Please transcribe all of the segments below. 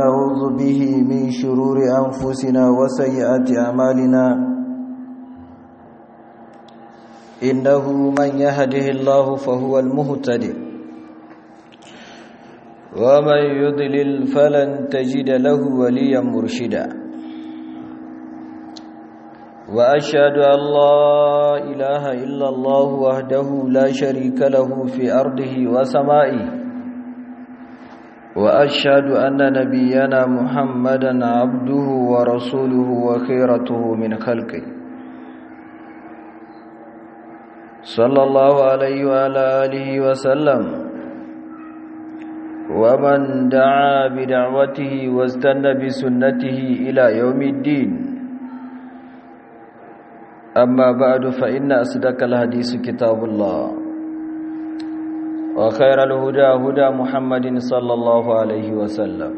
نعوذ به من شرور أنفسنا وسيئات أعمالنا إنه من يهده الله فهو المهتدي ومن يضلل فلن تجد له وليا مرشدا وأشهد أن لا إله إلا الله وحده لا شريك له في أرضه وسمائه وأشهد أن نبينا محمدا عبده ورسوله وخيرته من خلقه صلى الله عليه وعلى آله وسلم ومن دعا بدعوته واستنى بسنته إلى يوم الدين أما بعد فإن أصدق الحديث كتاب الله وخير الهدى هدى محمد صلى الله عليه وسلم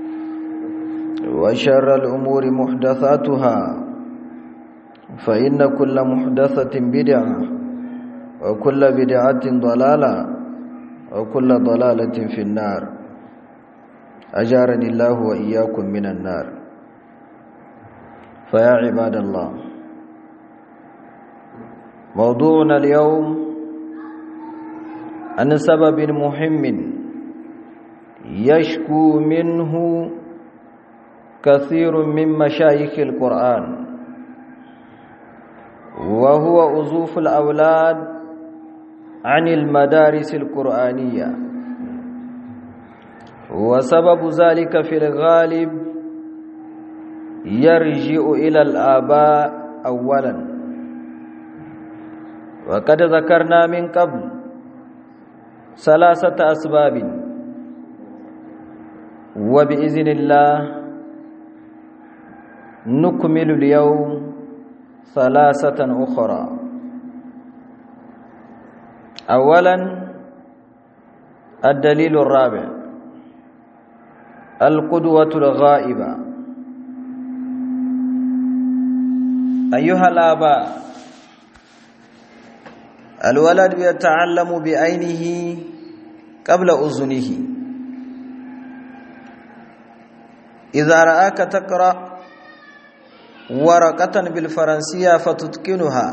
وشر الأمور محدثاتها فإن كل محدثة بدعة وكل بدعة ضلالة وكل ضلالة في النار أجارني الله وإياكم من النار فيا عباد الله موضوعنا اليوم عن سبب مهم يشكو منه كثير من مشايخ القرآن وهو أزوف الأولاد عن المدارس القرآنية وسبب ذلك في الغالب يرجع إلى الآباء أولا وقد ذكرنا من قبل ثلاثة أسباب وبإذن الله نكمل اليوم ثلاثة أخرى أولا الدليل الرابع القدوة الغائبة أيها الآباء الولد يتعلم بعينه قبل أذنه إذا رآك تقرأ ورقة بالفرنسية فتتقنها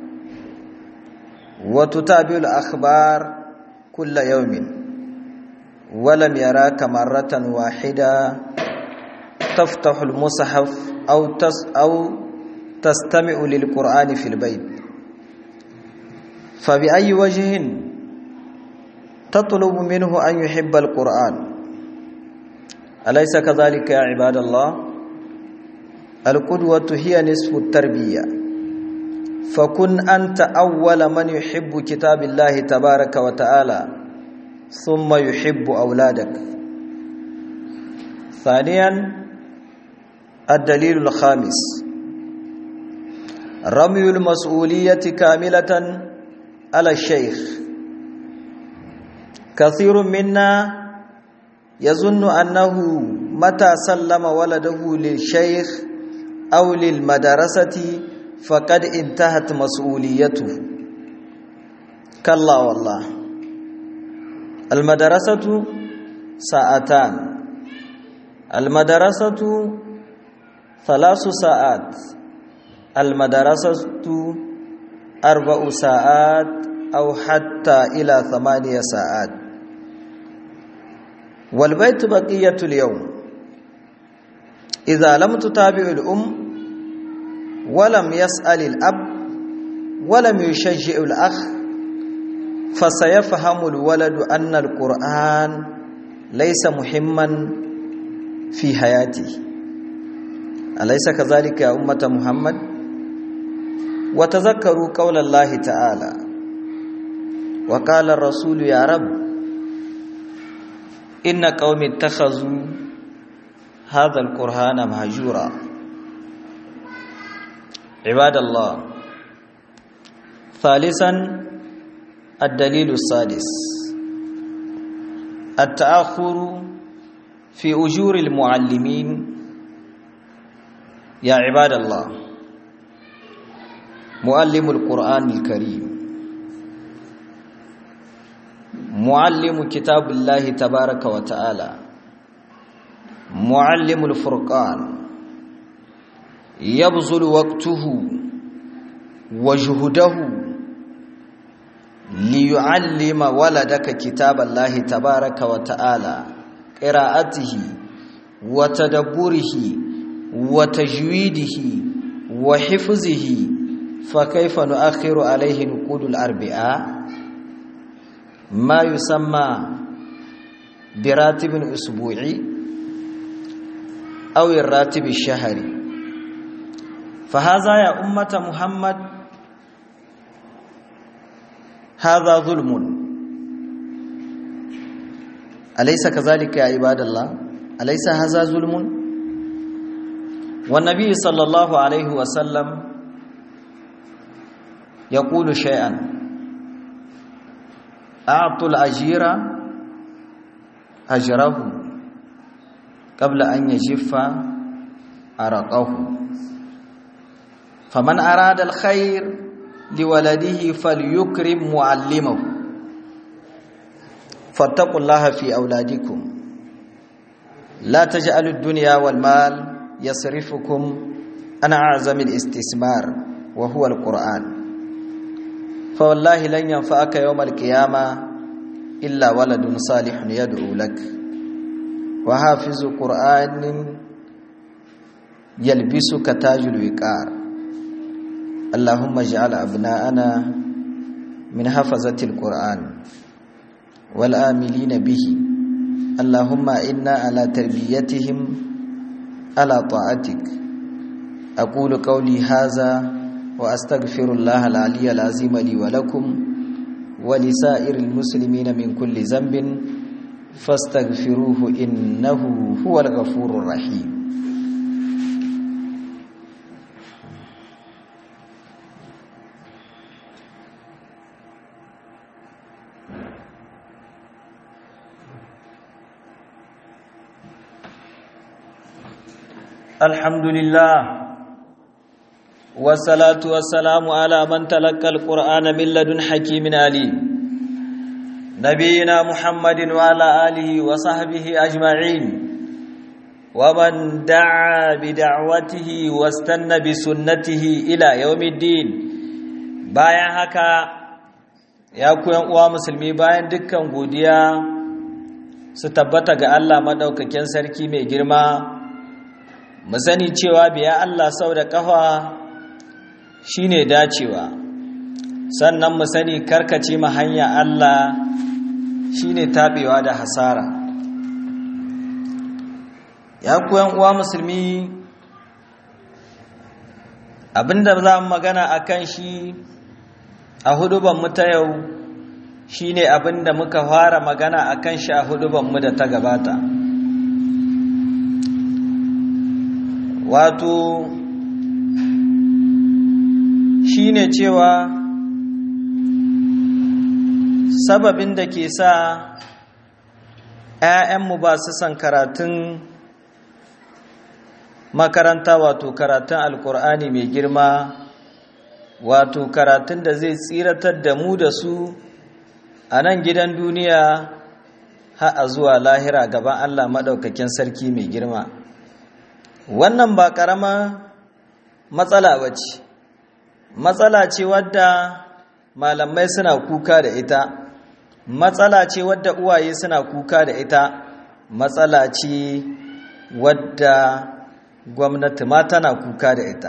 وتتابع الأخبار كل يوم ولم يراك مرة واحدة تفتح المصحف أو تس أو تستمع للقرآن في البيت فبأي وجه تطلب منه أن يحب القرآن أليس كذلك يا عباد الله القدوة هي نصف التربية فكن أنت أول من يحب كتاب الله تبارك وتعالى ثم يحب أولادك ثانيا الدليل الخامس رمي المسؤولية كاملة على الشيخ كثير منا يظن أنه متى سلم ولده للشيخ أو للمدرسة فقد انتهت مسؤوليته كلا والله المدرسة ساعتان المدرسة ثلاث ساعات المدرسة أربع ساعات أو حتى إلى ثمانية ساعات والبيت بقية اليوم إذا لم تتابع الأم ولم يسأل الأب ولم يشجع الأخ فسيفهم الولد أن القرآن ليس مهما في حياته أليس كذلك يا أمة محمد وتذكروا قول الله تعالى وقال الرسول يا رب إن قوم اتخذوا هذا القرآن مهجورا عباد الله ثالثا الدليل السادس التأخر في أجور المعلمين يا عباد الله معلم القرآن الكريم معلم كتاب الله تبارك وتعالى معلم الفرقان يبذل وقته وجهده ليعلم ولدك كتاب الله تبارك وتعالى قراءته وتدبره وتجويده وحفظه فكيف نؤخر عليه نقود الأربعاء ما يسمى براتب أسبوعي أو الراتب الشهري فهذا يا أمة محمد هذا ظلم أليس كذلك يا عباد الله أليس هذا ظلم والنبي صلى الله عليه وسلم يقول شيئا أعطوا الأجير أجره قبل أن يجف أرقه فمن أراد الخير لولده فليكرم معلمه فاتقوا الله في أولادكم لا تجعلوا الدنيا والمال يصرفكم عن أعظم الاستثمار وهو القرآن فوالله لن ينفعك يوم القيامة إلا ولد صالح يدعو لك وحافظ قرآن يلبسك تاج الوقار اللهم اجعل أبناءنا من حفظة القرآن والآملين به اللهم إنا على تربيتهم على طاعتك أقول قولي هذا وأستغفر الله العلي العظيم لي ولكم ولسائر المسلمين من كل ذنب فاستغفروه إنه هو الغفور الرحيم الحمد لله والصلاة والسلام على من تلقى القرآن من لدن حكيم عليم نبينا محمد وعلى آله وصحبه أجمعين ومن دعا بدعوته واستنى بسنته إلى يوم الدين bayan haka ya koyan uwa musulmi bayan dukkan godiya su tabbata ga Allah madaukakin sarki mai girma mu sani cewa biya Allah sau da kafa shine dacewa sannan mu sani karkace ma hanya Allah shine tabewa da hasara ya koyan uwa musulmi abinda za mu magana akan shi a huduban mu ta yau shine abinda muka fara magana akan shi a huduban mu da ta gabata wato shine cewa sababin da ke sa ‘ya'yanmu ba su son karatun makaranta wato karatun alkur'ani mai girma wato karatun da zai tsiratar da mu da su a nan gidan duniya har a zuwa lahira gaban allah maɗaukakin sarki mai girma wannan ba ƙarama matsala ba ce matsala ce wadda malamai suna kuka da ita matsala ce wadda uwaye suna kuka da ita matsala ce wadda gwamnati ma tana kuka da ita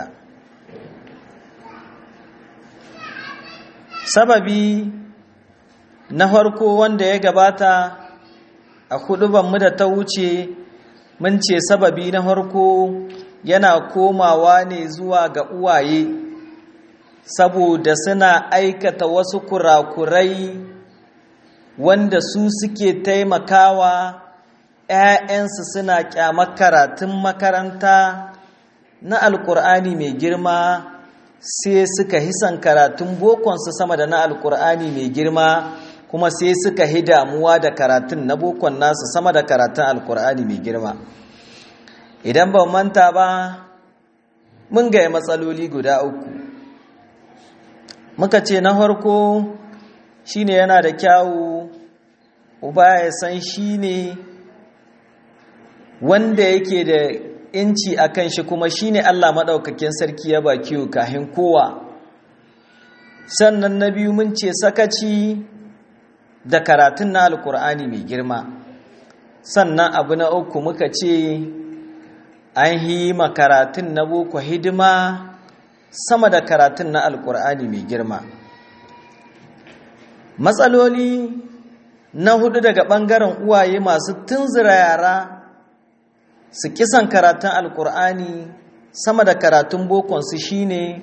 sababi na farko wanda ya gabata a hudubanmu da ta wuce mun ce sababi na farko yana komawa ne zuwa ga uwaye saboda suna aikata wasu kurakurai wanda su suke taimakawa ‘ya'yansu suna ƙyamar karatun makaranta na alƙur'ani mai girma sai suka hisan karatun bokonsu sama da na alƙur'ani mai girma kuma sai suka hi damuwa da karatun na bokon nasu sama da karatun alƙur'ani mai girma idan ba manta ba mun gaya matsaloli guda uku muka ce na farko shine yana da kyawu uba ya san shine wanda yake da inci a kan shi kuma shine Allah maɗaukakin sarki ya baki kahin kowa sannan na biyu mun ce sakaci da karatun na alkur'ani mai girma sannan abu na uku muka ce an yi karatun na boko hidima sama da karatun na alkur'ani mai girma matsaloli na hudu daga ɓangaren uwaye masu tunzura yara su kisan karatun alkur'ani sama da karatun bokonsu shine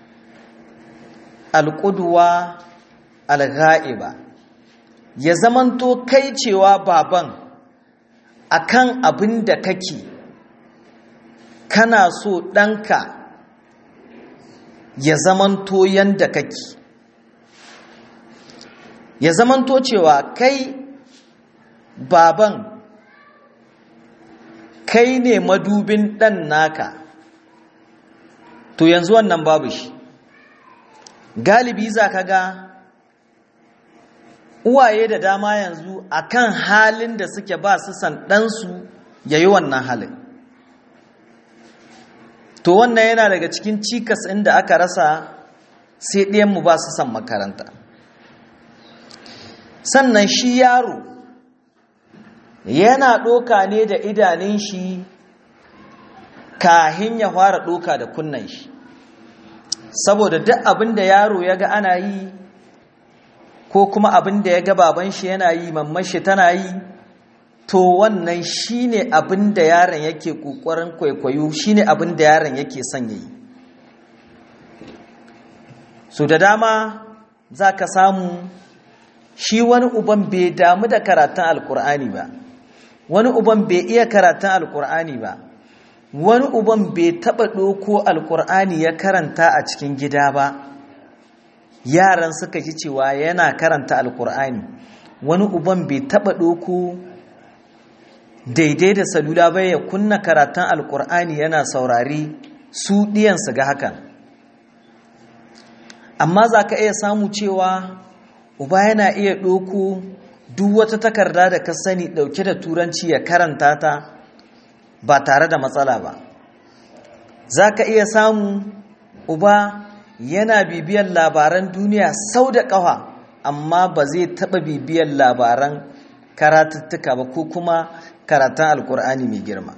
alƙuduwa alga'iba ya zamanto kai cewa baban akan abin da kake kana so ɗanka ya zamanto yanda kake ya zamanto cewa kai baban kai ne madubin ɗan naka to yanzu wannan babu shi galibi za ka ga uwaye da dama yanzu akan halin da suke ba su san ɗansu ya yi wannan halin to wannan yana daga cikin cikas inda aka rasa sai ɗiyanmu ba su san makaranta sannan shi yaro yana ɗoka ne da idanun shi kahin ya fara ɗoka da kunnan shi saboda duk abin da yaro ya ga ana yi ko kuma abin da ya ga baban shi yana yi mamman shi tana yi to wannan shine abin da yaron yake kokarin kwaikwayo shine abin da yaron yake son yayi so da dama za ka samu shi wani uban bai damu da karatun alkur'ani ba wani uban bai iya karatun alkur'ani ba wani uban bai taɓa ɗoko alkur'ani ya karanta a cikin gida ba yaran suka ji cewa yana karanta alkur'ani wani uban bai taɓa ɗoko daidai da salula bai ya kunna karatun alkur'ani yana saurari su ɗiyansu ga hakan amma za ka iya samu cewa uba yana iya ɗoko duk wata takarda da ka sani ɗauke da turanci ya karanta ta ba tare da matsala ba za ka iya samu uba yana bibiyar labaran duniya sau da ƙafa amma ba zai taɓa bibiyar labaran karatuttuka ba ko kuma karatun alkur'ani mai girma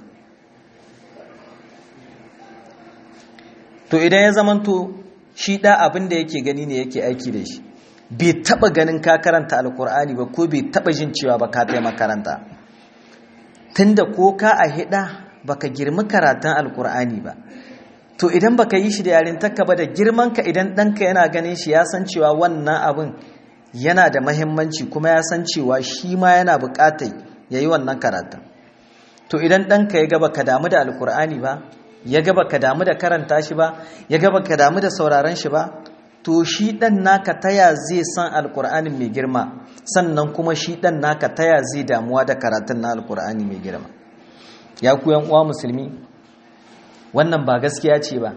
to idan ya zamanto shi ɗa abin da yake gani ne yake aiki da shi bai taɓa ganin ka karanta alkur'ani ba ko bai taɓa jin cewa ba ka makaranta tunda ko ka a hida baka girma karatun alkur'ani ba to idan baka yi shi da yarintarka ba da girmanka idan ɗanka yana ganin shi ya san cewa wannan abin yana da mahimmanci kuma ya san cewa shi ma yana buƙatar ya yi wannan karatun to idan ɗanka ya gaba ka damu da alkur'ani ba ya gaba ka damu da karanta shi ba ya gaba ka damu da sauraron shi ba to shi ɗan naka taya zai san alkur'anin mai girma sannan kuma shi ɗan naka taya zai damuwa da karatun na alkur'ani mai girma ya ku uwa musulmi wannan ba gaskiya ce ba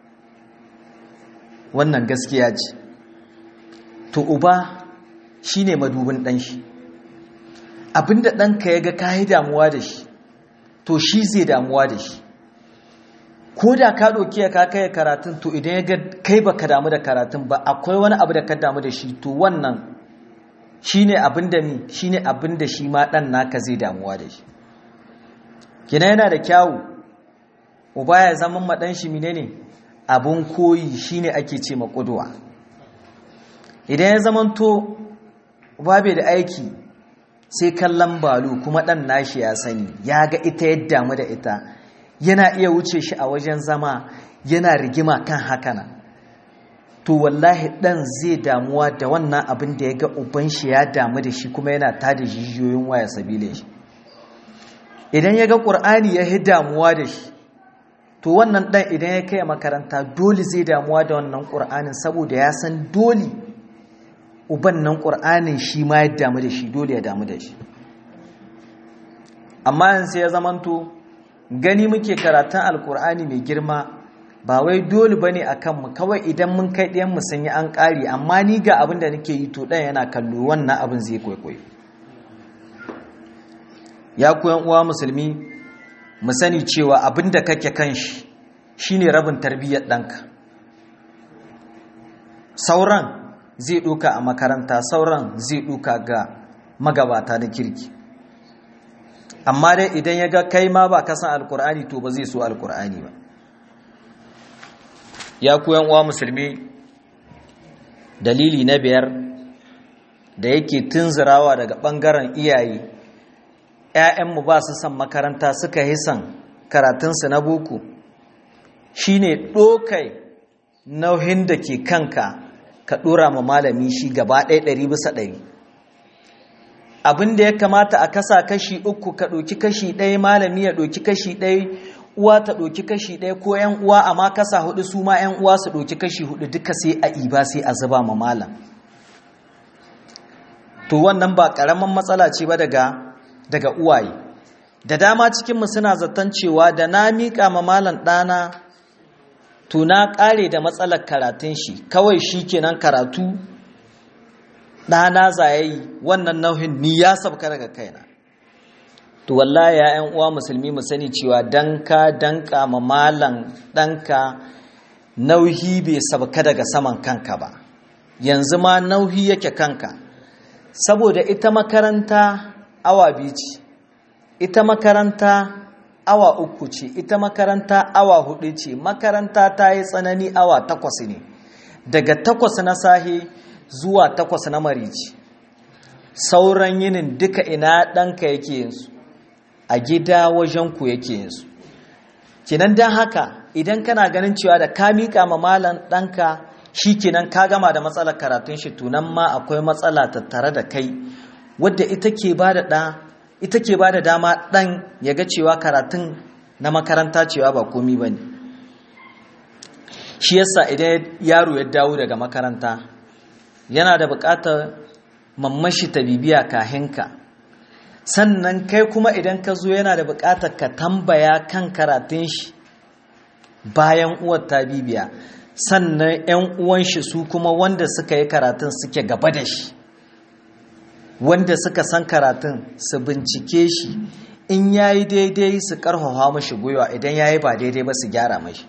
wannan gaskiya ce to uba shi ne madubin ɗan shi abinda ɗanka ya ga kayi damuwa da shi to shi zai damuwa da shi ko da ka ɗauki ya kaka ya karatun to idan ya ga kai ba ka damu da karatun ba akwai wani abu da ka damu da shi to wannan shi ne abin da ni shi ne abin da shi ma ɗan naka zai damuwa da shi kina yana da kyawu uba ya zama maɗan shi mine ne abin koyi shi ne ake ce maƙuduwa idan ya zama to uba bai da aiki sai kallon balu kuma ɗan nashi ya sani ya ga ita ya damu da ita yana iya wuce shi a wajen zama yana rigima kan hakana to wallahi dan zai damuwa da wannan abin da ya ga uban shi ya damu da shi kuma yana tada jijiyoyin waya sabile shi idan ya ga ƙur'ani ya yi damuwa da shi to wannan dan idan ya kai makaranta dole zai damuwa da wannan ƙur'anin saboda ya san dole uban nan ƙur'anin shi ma ya damu da shi dole ya damu da shi amma yanzu ya zamanto gani muke karatun alkur'ani mai girma ba wai dole bane a kanmu kawai idan mun kai ɗayan mu sun yi an ƙari amma ni ga abin da nake yi to ɗan yana kallo wannan abin zai kwaikwayo ya koyan uwa musulmi mu sani cewa abin da kake kan shi shine rabin tarbiyyar ɗanka sauran zai ɗuka a makaranta sauran zai ɗuka ga magabata na kirki amma dai idan ya ga kai ma ba kasan alkur'ani to ba zai so alkur'ani ba ya kuyan uwa musulmi dalili na biyar da yake tunzirawa daga ɓangaren iyaye ‘ya'yanmu ba su son makaranta suka yi son karatunsu na boko shine ɗokai nauyin da ke kanka ka ɗora ma malami shi gaba ɗaya ɗari bisa ɗari abin da ya kamata a kasa kashi uku ka ɗoki kashi ɗaya malami ya ɗoki kashi ɗaya uwa ta ɗoki kashi ɗaya ko ‘yan uwa amma kasa hudu su ma ‘yan uwa su ɗoki kashi hudu duka sai a iba sai a zuba ma malam to wannan ba ƙaramin matsala ce ba daga daga uwaye da dama cikinmu suna zaton cewa da na miƙa ma malam ɗana to na ƙare da matsalar karatun shi kawai shi kenan karatu ɗana zayayi wannan nauyin ni ya sabka daga kaina to wallahi ya ƴan uwa musulmi mu sani cewa danka danka ma malam ɗanka nauyi bai sabka daga saman kanka ba yanzu ma nauyi yake kanka saboda ita makaranta awa biyu ce ita makaranta awa uku ce ita makaranta awa hudu ce makaranta ta yi tsanani awa takwas ne daga takwas na sahe zuwa takwas na marici sauran yinin duka ina ɗanka yake yinsu a gida wajen ku yake yinsu kinan don haka idan kana ganin cewa da ka miƙa ma malam ɗanka shi kenan ka gama da matsalar karatun shi tunan ma akwai matsala tattare da kai wadda ita ke ba da ɗa ita ke ba da dama ɗan ya ga cewa karatun na makaranta cewa ba komi ba ne shi yasa idan yaro ya dawo daga makaranta yana da buƙatar mammashi ta bibiya kahinka sannan kai kuma idan ka zo yana da buƙatar ka tambaya kan karatun shi bayan uwar ta bibiya sannan 'yan uwan shi su kuma wanda suka yi karatun suke gaba da shi wanda suka san karatun su bincike shi in ya yi daidai su karfafa mashi gwiwa idan ya yi ba daidai ba su gyara mashi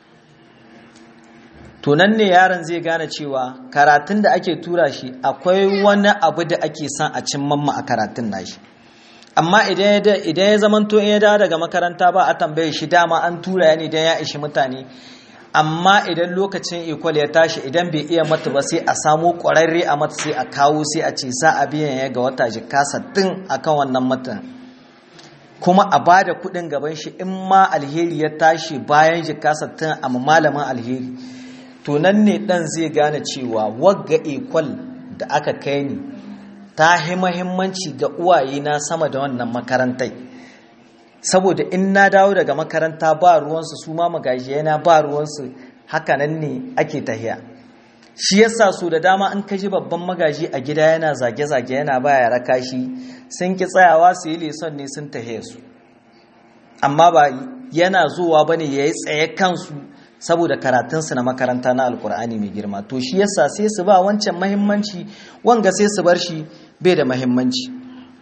tunan ne yaron zai gane cewa karatun da ake tura shi akwai wani abu da ake son a cin mamma a karatun nashi amma idan ya zamanto in ya dawo daga makaranta ba a tambaye shi dama an tura ya ne idan ya ishi mutane amma idan lokacin ikwal ya tashi idan bai iya mata ba sai a samu ƙwararre a mata sai a kawo sai a ce za a biyan ya ga wata jika sattin a kan wannan matan kuma a ba da kuɗin gaban shi in ma alheri ya tashi bayan jika sattin a malamin alheri to nan ne ɗan zai gane cewa wagga ikwal da aka kai ni ta yi mahimmanci ga uwaye na sama da wannan makarantai saboda in na dawo daga makaranta ba ruwansu su ma magajiyana ba ruwansu hakanan ne ake tahiya shi yasa su da dama in ka ji babban magaji a gida yana zage-zage yana baya raka shi sun ki tsayawa su yi leson ne sun tahiya su amma ba yana zuwa bane ya yi tsaye kansu saboda karatunsu na makaranta na alkur'ani mai girma to shi yasa sai su ba wancan mahimmanci wanga sai su bar shi bai da mahimmanci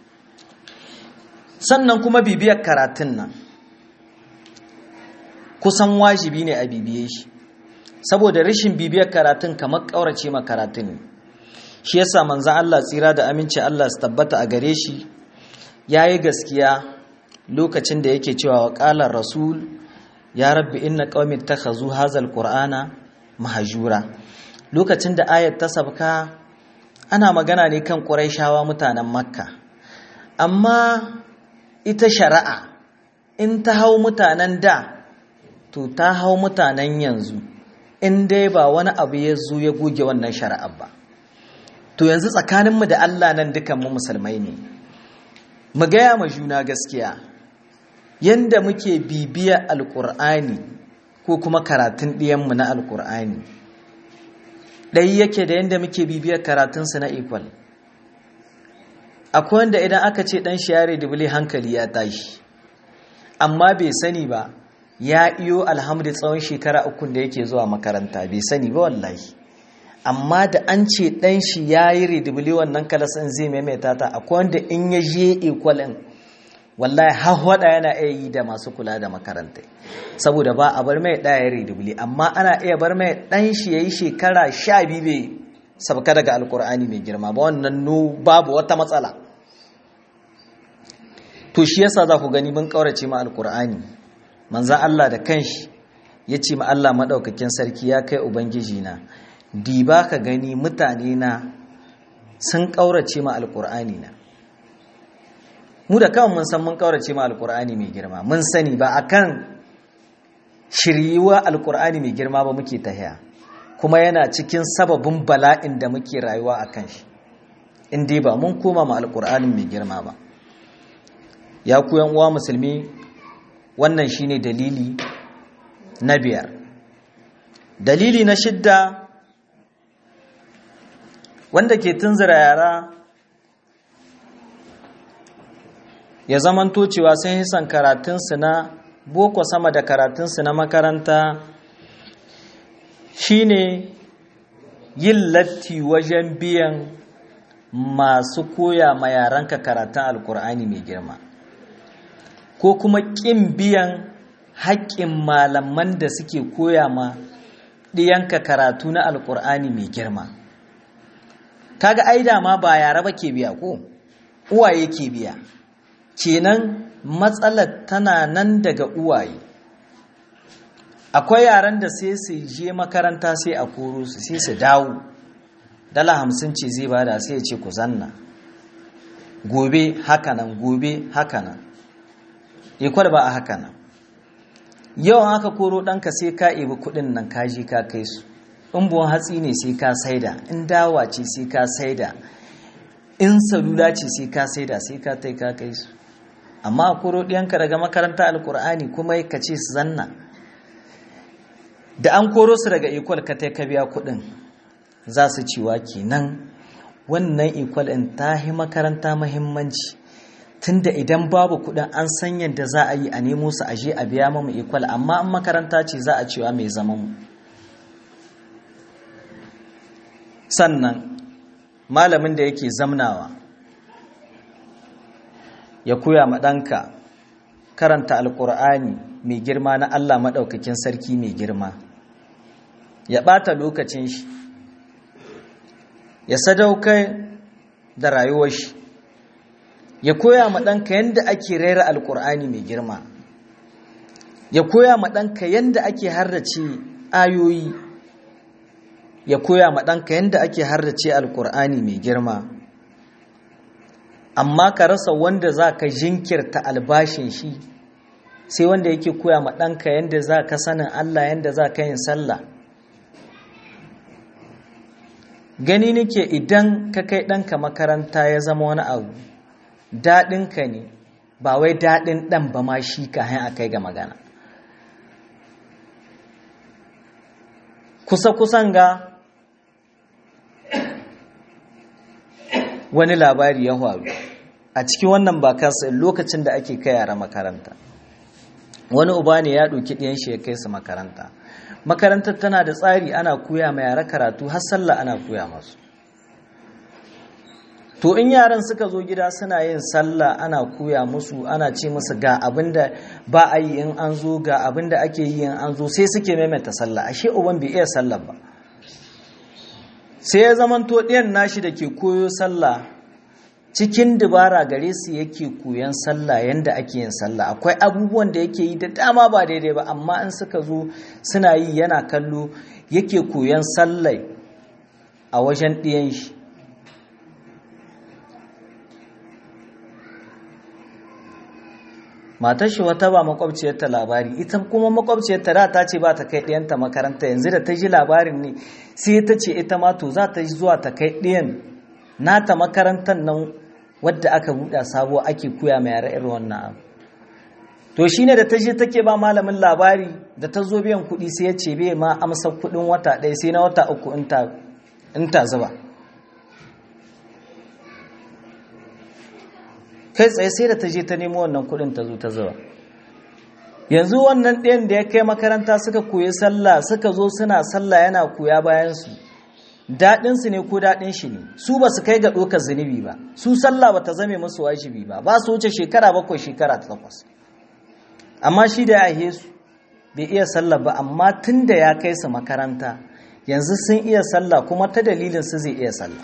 sannan kuma bibiyar karatun nan kusan wajibi ne a bibiye shi saboda rashin bibiyar karatun kamar ƙaurace ma karatun ne shi yasa manzan Allah tsira da aminci Allah su tabbata a gare shi ya yi gaskiya lokacin da yake cewa wa ƙalar rasul ya rabbi inna ƙaumin ta hazu hazal ƙur'ana mahajura lokacin da ayat ta sabka ana magana ne kan ƙuraishawa mutanen makka amma ita shari'a in ta hau mutanen da to ta hau mutanen yanzu in dai ba wani abu ya zo ya goge wannan shari'a ba to yanzu tsakaninmu da Allah nan dukanmu musulmai ne mu gaya ma juna gaskiya yanda muke bibiya alkur'ani ko kuma karatun ɗiyanmu na alkur'ani ɗai yake da yanda muke bibiya karatunsu na equal akwai wanda idan aka ce ɗan shi yare dubule hankali ya tashi amma bai sani ba ya iyo alhamdu tsawon shekara uku da yake zuwa makaranta bai sani ba wallahi amma da an ce ɗan shi ya yi redibili wannan kalasan zai maimaita ta akwai wanda in ya je equalin wallahi hahwada yana iya yi da masu kula da makarantai saboda ba a bar mai ɗaya redubli amma ana iya bar mai ɗan shi ya yi shekara sha biyu bai sabka daga alkur'ani mai girma ba wannan nu babu wata matsala to shi yasa za ku gani mun ƙaurace ma alkur'ani manzan Allah da kanshi ya ce ma Allah maɗaukakin sarki ya kai ubangiji na diba ka gani mutane na sun ƙaurace ma alkur'ani na mu da kawai mun san mun kaurace ma alkur'ani mai girma mun sani ba akan shiryuwa alkur'ani mai girma ba muke tahiya kuma yana cikin sababin bala'in da muke rayuwa a kan shi in dai ba mun koma ma alkur'anin mai girma ba ya ku uwa musulmi wannan shine dalili na biyar dalili na shidda wanda ke tunzura yara ya zamanto cewa sun yi son karatunsu na boko sama da karatunsu na makaranta shine yin latti wajen biyan masu koya ma yaranka karatun alkur'ani mai girma ko kuma ƙin biyan haƙƙin malaman da suke koya ma ɗiyanka karatu na alkur'ani mai girma kaga ai dama ba yara ba ke biya ko uwaye ke biya kenan matsalar tana nan daga uwaye akwai yaran da sai su je makaranta sai a koro su sai su dawo dala hamsin ce zai bada sai ya ce ku zanna gobe hakanan gobe hakanan ikwar ba a hakanan yau aka koro ɗanka sai ka ibi kuɗin nan ka je ka kai su in buwan hatsi ne sai ka saida in dawa ce sai ka saida in salula ce sai ka saida sai ka tai ka kai su amma a koro ɗiyanka daga makaranta alkur'ani kuma ka ce su zanna da an koro su daga ikwal ka tai ka biya kuɗin za su ciwa kenan wannan ikwal in ta yi makaranta mahimmanci tunda idan babu kuɗin an san yadda za a yi a nemo su aje a biya mamu ikwal amma an makaranta ce za a cewa mai zaman mu sannan malamin da yake zamnawa ya koya ma ɗanka karanta alƙur'ani mai girma na Allah maɗaukakin sarki mai girma ya ɓata lokacin shi ya sadaukai da rayuwar shi ya koya ma ɗanka yadda ake raira alƙur'ani mai girma ya koya ma ɗanka yadda ake harrace ayoyi ya koya ma ɗanka yadda ake harrace alƙur'ani mai girma amma ka rasa wanda za ka jinkirta albashin shi sai wanda yake koya ma ɗanka yadda za ka sanin Allah yadda za ka yin sallah gani nake idan ka kai ɗanka makaranta ya zama wani abu daɗinka ne ba wai daɗin ɗan ba ma shi ka a kai ga magana kusa-kusan ga wani labari ya faru a cikin wannan bakansa lokacin da ake kai yara makaranta wani uba ne ya ɗauki ɗiyan shi ya kai su makaranta makarantar tana da tsari ana koya ma yara karatu har sallah ana koya masu to in yaran suka zo gida suna yin sallah ana koya musu ana ce musu ga abinda ba a yi in an zo ga abinda ake yi in an zo sai suke maimaita sallah ashe uban bai iya sallah ba sai ya zamanto ɗiyan nashi da ke koyo sallah cikin dubara gare su yake koyan sallah yanda ake yin sallah akwai abubuwan da yake yi da dama ba daidai ba amma in suka zo suna yi yana kallo yake koyan sallah a wajen ɗiyan shi matar shi wata ba makwabciyarta labari ita kuma makwabciyarta da ta ce ba ta kai ɗiyanta makaranta yanzu da ta ji labarin ne sai ta ce ita ma to za ta zuwa ta kai ɗiyan nata makarantar nan wadda aka buɗa sabo ake koya mai yara irin wannan abu to shine da ta je take ba malamin labari da ta zo biyan kuɗi sai ya ce bai ma amsa kuɗin wata ɗaya sai na wata uku in ta zuba kai tsaye sai da ta je ta nemo wannan kudin ta zo ta zuba yanzu wannan ɗayan da ya kai makaranta suka koyi sallah suka zo suna sallah yana koya bayansu daɗinsu ne ko daɗin shi ne su ba su kai ga ɗaukar zunubi ba su sallah ba ta zame musu wajibi ba ba su wuce shekara bakwai shekara ta takwas amma shi da ya su bai iya sallah ba amma tun da ya kai su makaranta yanzu sun iya sallah kuma ta dalilin su zai iya sallah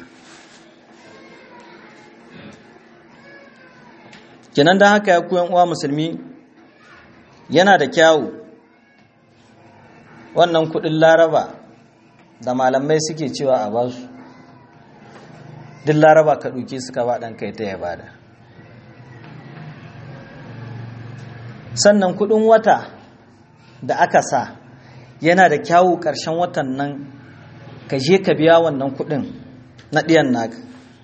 kenan don haka ya kuyan uwa musulmi yana da kyawu wannan kudin laraba da malamai suke cewa a basu duk laraba ka ɗauke suka ba ɗan kai ta ya bada sannan kudin wata da aka sa yana da kyawu ƙarshen watan nan ka je ka biya wannan kudin na ɗiyan naka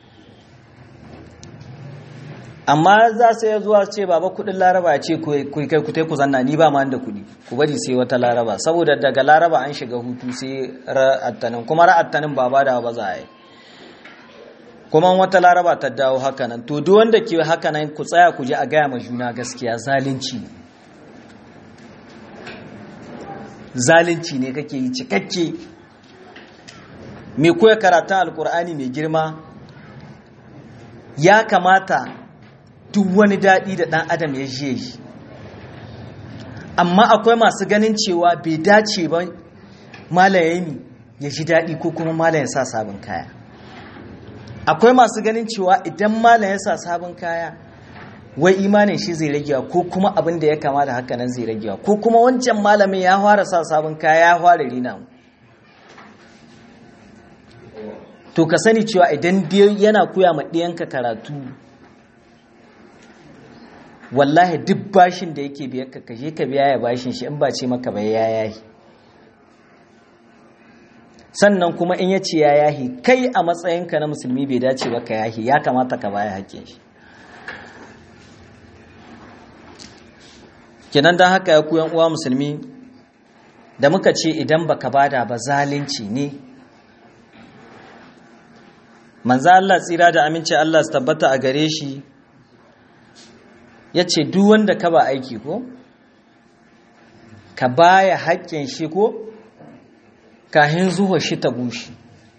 amma za su yi zuwa ce baba kudin laraba ce ku kai ku ku zanna ni ba ma da kudi ku bari sai wata laraba saboda daga laraba an shiga hutu sai ra'attanin kuma ra'attanin ba da ba za a yi kuma wata laraba ta dawo hakanan to duk wanda ke hakanan ku tsaya ku je a gaya ma juna gaskiya zalunci ne zalunci ne kake yi cikakke mai koya karatun alkur'ani mai girma ya kamata duk wani daɗi da ɗan adam ya je yi amma akwai masu ganin cewa bai dace ba malayami ya ji daɗi ko kuma malayin sa sabon kaya akwai masu ganin cewa idan malayin sa sabon kaya wai imanin shi zai ragewa ko kuma abin da ya kama da haka nan zai ragewa ko kuma wancan malamin ya fara sa sabon kaya ya fara rina to ka sani cewa idan yana koya ma ɗiyanka karatu wallahi duk bashin da yake biyar ka kashe ka biya ya bashin shi in ba ce maka bai ya yahi sannan kuma in ya ce ya yahi kai a matsayinka na musulmi bai dace ba ka yahi ya kamata ka baya haƙƙin shi kenan don haka ya kuyan uwa musulmi da muka ce idan baka bada ba zalunci ne manzo Allah tsira da aminci Allah su tabbata a gare shi ya ce duk wanda ka ba aiki ko ka baya haƙƙin shi ko kahin zuwa shi ta bushe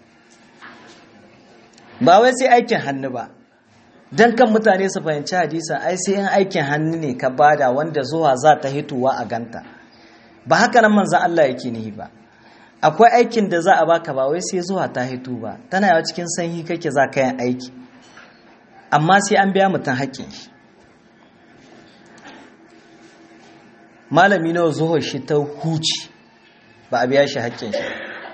ba wai sai aikin hannu ba don kan mutane su fahimci hadisan ai sai in aikin hannu ne ka bada wanda zuwa za ta hituwa a ganta ba haka nan manzan Allah yake nihi ba akwai aikin da za a baka ba wai sai zuwa ta hitu ba tana yawa cikin sanyi kake za ka yin aiki amma sai an biya mutum haƙƙin shi malami nawa zuwa shi ta huci ba a biya shi haƙƙin shi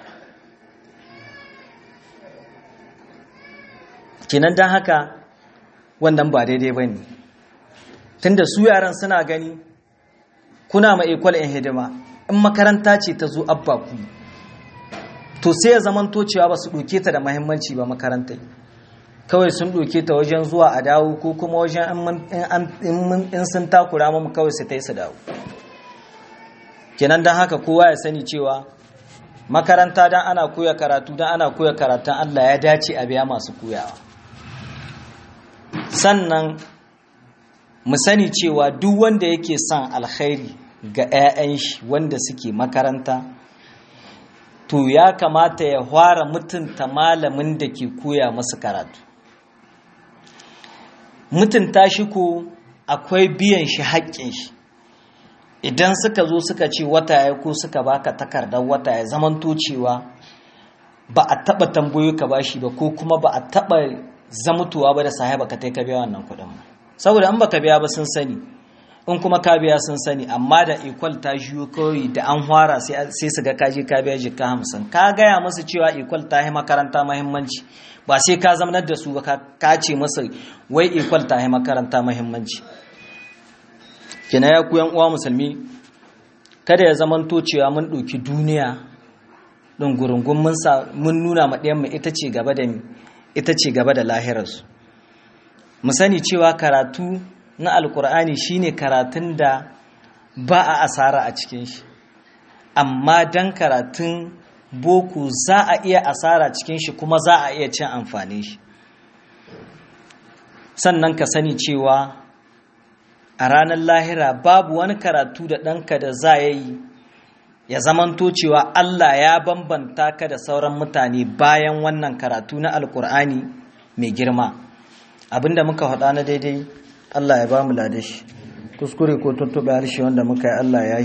kinan don haka wannan ba daidai ba ne tunda su yaran suna gani kuna ma ekwal in hidima in makaranta ce ta zo abba ku to sai ya zaman cewa ba su ɗauke ta da mahimmanci ba makarantai kawai sun ɗauke ta wajen zuwa a dawo ko kuma wajen in sun takura mu kawai su ta yi su dawo kenan don haka kowa ya sani cewa makaranta don ana koya karatu don ana koya karatun allah ya dace a biya masu koyawa sannan mu sani cewa duk wanda yake son alkhairi ga 'ya'yan shi wanda suke makaranta to ya kamata ya fara mutunta malamin da ke koya masu karatu mutunta shi ko akwai biyan shi haƙƙin shi idan suka zo suka ce wata ya ko suka baka takardar wata ya zamanto cewa ba a taɓa tambayo ka bashi ba ko kuma ba a taɓa zamutuwa ba da sahaba ka ka biya wannan kuɗin ba saboda an baka biya ba sun sani in kuma ka biya sun sani amma da equal ta jiyo kawai da an hwara sai su ga kaje ka biya jika hamsin ka gaya musu cewa equal ta yi makaranta mahimmanci ba sai ka zamanar da su ba ka ce masa wai equal ta yi makaranta mahimmanci kina ya ku yan uwa musulmi kada ya zamanto cewa mun ɗauki duniya ɗin gurungun mun nuna ma ɗayan mu ita ce gaba da ita ce gaba da lahirarsu mu sani cewa karatu na alkur'ani shine karatun da ba a asara a cikin shi amma dan karatun boko za a iya asara cikin shi kuma za a iya cin amfani shi sannan ka sani cewa a ranar lahira babu wani karatu da ɗanka da za ya yi ya zamanto cewa Allah ya bambanta ka da sauran mutane bayan wannan karatu na alkur'ani mai girma abinda muka faɗa na daidai Allah ya ba mu ladashi kuskure ko tuntuɓe harshe wanda muka yi Allah ya